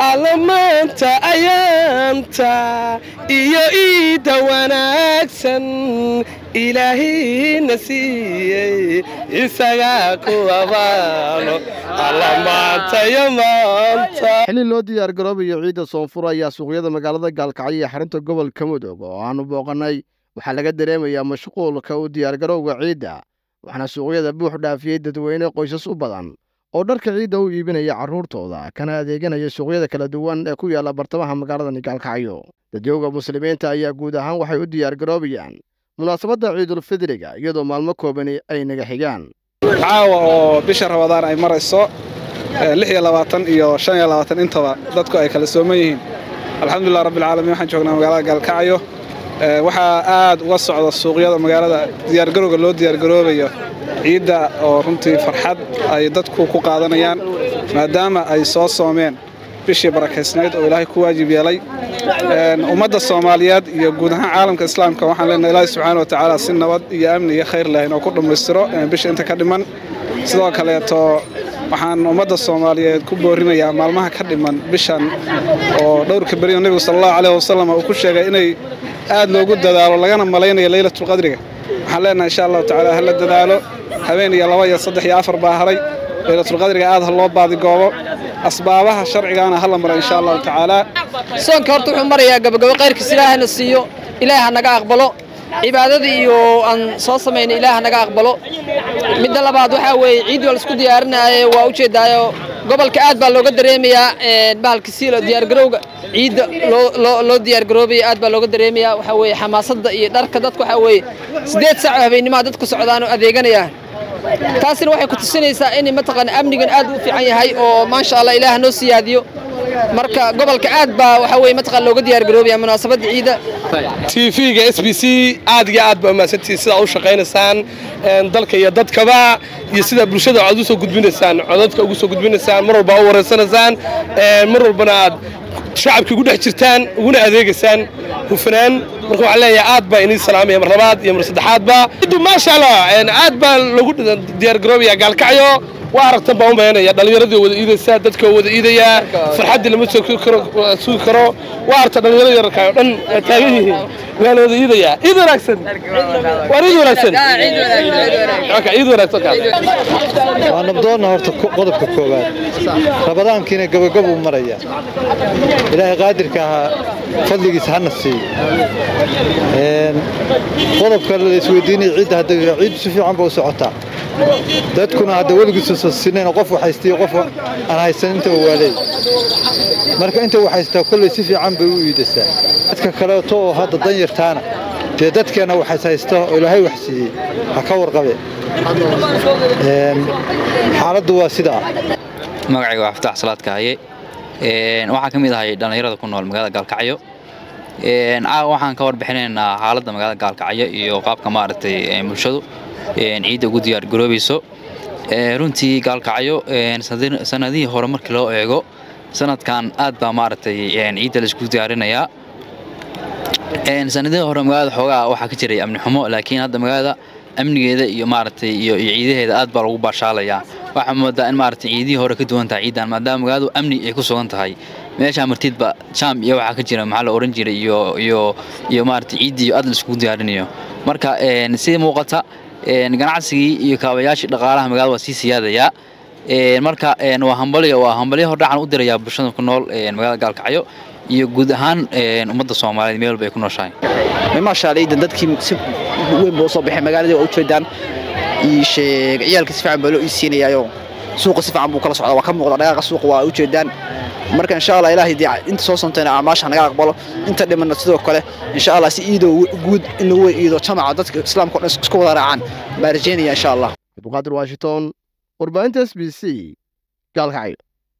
allamaanta ayaanta iyo iidda wanaagsan ilaahina siiyey isagaa ku abaalo allamaantayo maanta xilli loo diyaar garoobayo ciidda soonfur ayaa suuqyada magaalada gaalkacyo iyo xarunta gobolka mudug oo aanu booqannay waxaa laga dareemayaa mashquulka u diyaargarowga ciidda waxaana suuqyada buux dhaafiyey dadweyne qoysas u badan oo dharka ciidda u iibinaya carruurtooda kana adeeganaya suuqyada kala duwan ee ku yaalla bartamaha magaaladani gaalkacyo dadyowga muslimiinta ayaa guud ahaan waxay u diyaargaroobayaan munaasabadda ciidulfidriga iyadoo maalmo koobani ay naga xigaan caawa oo bisha rabadaan ay marayso lix iyo labaatan iyo shan iyo labaatan intaba dadku ay kala sooman yihiin alxamdulilah rabbilcaalamiin waxaan joognaa magaalada gaalkacyo waxaa aad uga socda suuqyada magaalada diyaargarowga loo diyaargaroobayo ciidda oo runtii farxad ay dadku ku qaadanayaan maadaama ay soo soomeen bishii barakaysnayd oo ilaahay ku waajib yeelay ummadda soomaaliyeed iyo guud ahaan caalamka islaamka waxaan leenahay ilaahay subxaana wa tacaala si nabad iyo amni iyo khayr leh inoo ku dhammaystiro bisha inta ka dhiman sidoo kaleeto waxaan ummadda soomaaliyeed ku boorinayaa maalmaha ka dhiman bishan oo dhowrka beriyo nebigu sala allahu caleyhi wasalam uu ku sheegay inay aad loogu dadaalo lagana malaynayo leylatulqadriga waxaan leenahay insha allahu tacaala hala dadaalo habeen iyo laba iyo saddex iyo afar baa haray leylatulqadriga aad ha loo baadigoobo asbaabaha sharcigaana hala mara insha allahu tacaala soonka horta wuxuu marayaa gabagabo qayrkiis ilaahana siiyo ilaah ha naga aqbalo cibaadadii iyo aan soo samaynay ilaah ha naga aqbalo midda labaad waxaa weeye ciiddii waa laisku diyaarinaaye waa ujeedaayo gobolka aad baa looga dareemayaa bahalka siilo diyaargarowga ciidda loo diyaargaroobaya aad baa looga dareemayaa waxaa weeye xamaasadda iyo dharka dadku waxaa weeye siddeed saac oo habeennimaha dadku socdaan oo adeeganayaan taasina waxay ku tusinaysaa in mataqaana amnigan aad u fiican yahay oo maasha allah ilaah noo siyaadiyo marka gobolka aad baa waxaa weeye mataqaan looga diyaargaroobaya munaasabadda ciidda tv-ga s b c aad iyo aad baa umahadsantihiin sidaa u shaqaynaysaan dalka iyo dadkaba iyo sidaa bulshada aad u soo gudbinaysaan codadka ugu soo gudbinaysaan mar walba u wareysanaysaan mar walbana aad shacabka ugu dhex jirtaan uguna adeegaysaan hufanaan marka waxaan leeyahay aad baa inii salaamaya mar labaad iyo mar saddexaadba maasha allah aad baa lagu diyaargaroobaya gaalkacyo waa aragtan baan u mayanaya dhallinyaradii wada iidaysaa dadka wada iidayaa farxaddii lama sugi karo waa aragta dhallinyarada yararkaa oo dhan taagan yihiin waa la wada iidayaa ciid wanaagsan waa ciid wanaagsan ciid wanaagsan waa nabdoonna horta qodobka koowaad rabadaankiina gabagab uu maraya ilaahay qaadirka ahaa fadligiisa hana siiyo qodobka la isweydiinaya ciidda hadda ciiddu si fiican ba u socotaa dadkuna hadda weligiisa sinayn qof haystiyo qof aan haysan intaba waa leey marka inta uu haystaa kolley si fiican bay u iidasaa dadka kaleeto oo hadda dan yartaana dee dadkeenna waxays haysta oo ilaahay wax siiyey ha ka warqabe xaaladdu waa sidaa magacayga waa fataax salaadka haye waxaan ka mid ahay dhallinyarada ku nool magaalada gaalkacyo caawa waxaan ka warbixinaynaa xaaladda magaalada gaalkacyo iyo qaabka maaragtay bulshadu ciidda ugu diyaargaroobayso runtii gaalkacyo sanadihii hore markii loo eego sanadkan aad baa maaragtay ciidda laisku diyaarinayaa sanadihii hore magaalada xoogaa waxaa ka jiray amni xumo laakiin hadda magaalada amnigeeda iyo maaragtay iyo ciidaheeda aad baa lagu baashaalayaa waxaa moodaa in maaragtay ciidihii hore ka duwan tahay ciidan maadaama magaaladu amni ay ku sugan tahay meeshaa martiidba jam iyo waxaa ka jira maxaa la oran jiray iyo iyo iyo maaragtay ciiddii aad la iskugu diyaarinayo marka sida muuqata ganacsigii iyo kaabayaashii dhaqaalaha magaalada waa sii siyaadayaa marka waa hambalyo waa hambalyo hordhacan u dirayaa bulshada ku nool magaalada gaalkacyo iyo guud ahaan ummadda soomaaliyeed meel walba ay ku nooshahay maasha allah ciidan dadkii si weyn buu soo baxay magaaladii waa u jeedaan ii sheeg ciyaalka si fiican baa loo iisiinayaayo suuqa si fiican buu kala socdaa waa ka muuqda dhaqaaqa suuqa waa u jeedaan marka insha allah ilaahay dee inta soo sontayna acmaasha naga aqbalo inta dhimanna sidoo kale insha allah si iido guud in lagu iido jamaca dadka islaamka o dhan isku wada raacaan baa rajeynaya insha allah abduqaadir washington warbaahinta s b c gaalkacyo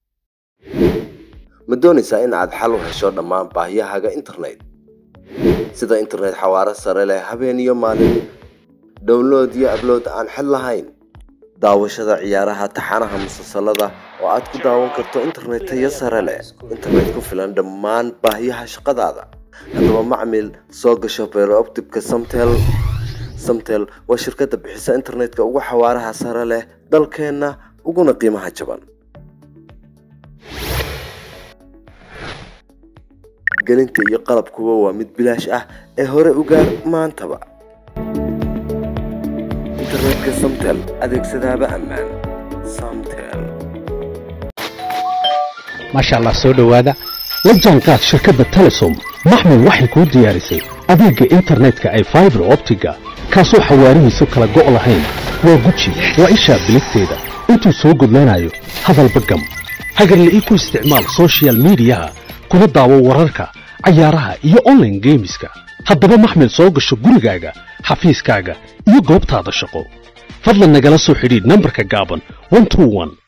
ma doonaysaa in aad xal u hesho dhammaan baahiyahaaga internet sida internet xawaaro sare leh habeen iyo maalin download iyo ablood aan xid lahayn daawashada ciyaaraha taxanaha musalsalada oo aad ku daawan karto internet tayo sare leh internet ku filan dhammaan baahiyaha shaqadaada haddaba macmil soo gasho beerooptibka samtel samtel waa shirkadda bixisa internetka ugu xawaaraha sare leh dalkeenna uguna qiimaha jaban gelinta iyo qalabkuba waa mid bilaash ah ee hore u gaar maantaba internetka samtel adeegsadaaba ammaan samtel maasha allah soo dhowaada la jaanqaad shirkadda telesom maxmed waxay kuu diyaarisay adeegga internetka ay faibar optiga kaasoo xawaarihiisu kala go' lahayn waa guji waa ishaa biligteeda intuu soo gudlanayo hadalba gam hagarle ii ku isticmaal sochial midiyaha kuna daawo wararka cayaaraha iyo onlaine geemiska haddaba maxmed soo gasho gurigaaga xafiiskaaga iyo goobtaada shaqo fadlan nagala soo xidhiidh nambarka gaaban